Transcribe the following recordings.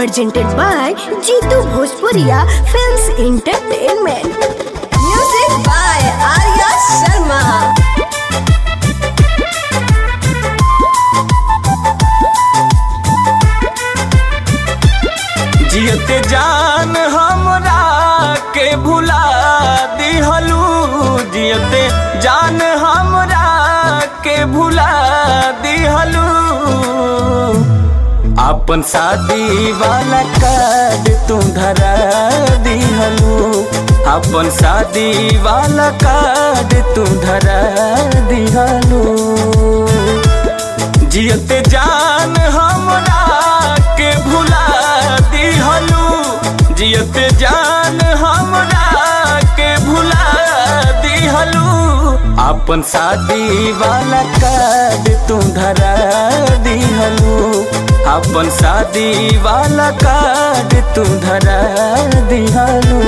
presented by Jitu Bhojpuria Films Entertainment. Music by Arya Sharma. जियते जान हमरा के भुला दिहलू जियते जान हमरा के भुला दिहलू अपन शादी वाला कार्ड तू धरा दिहलू अपन शादी वाला कार्ड तू धरा दिहलू जियते जान हमरा के भुला दिहलू जियते जान हमरा के भुला दिहलू अपन शादी वाला कार्ड तू धरा दिहलू अपन शादी वाला कार्ड तू धरा दिहलू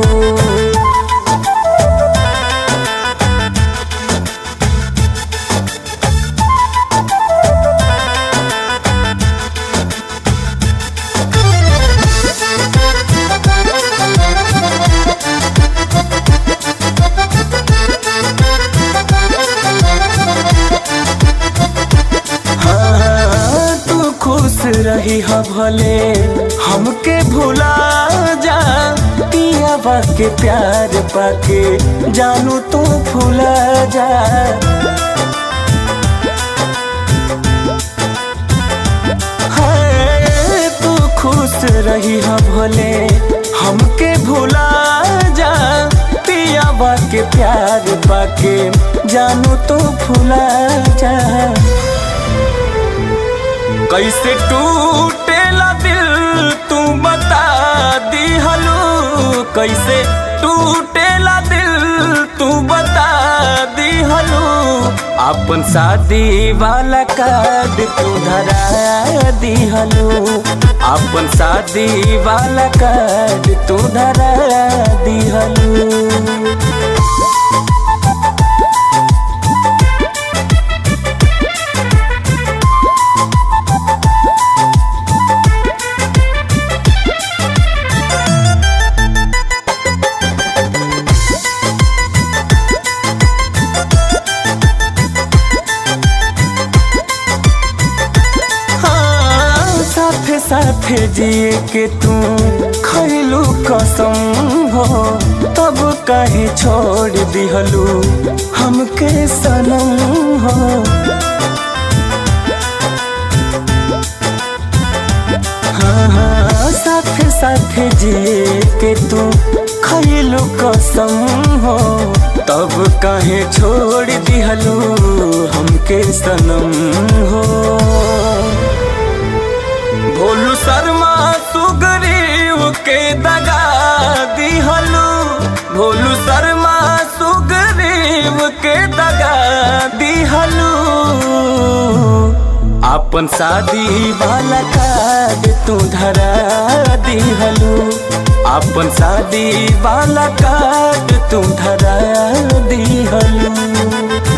हाँ, तू खुश रही ह भले हमके भुला जा पियावा के प्यार पाके जानू तू भुला जा हाँ, तू खुश रही ह भले हमके भुला जा पियावा के प्यार पाके जानू तू भुला जा कैसे टूटेला दिल तू बता दिहलू कैसे टूटेला दिल तू बता दिहलू अपन शादी वाला कार्ड तू धरा दिहलू अपन शादी वाला कार्ड तू धरा दिहलू हाँ, साथे साथे जिए के तू खैलू कसम हो तब काहे छोड़ दिहलू हमके सनम हो हाँ हाँ साथे साथे जिए के तू खैलू कसम हो तब काहे छोड़ दिहलू हमके सनम हो भोलू शर्मा सुगरीव के दगा दिहलू भोलू शर्मा सुगरीव के दगा दिहलू अपन शादी वाला कार्ड तू धरा दिहलू अपन शादी वाला कार्ड तू धरा दिहलू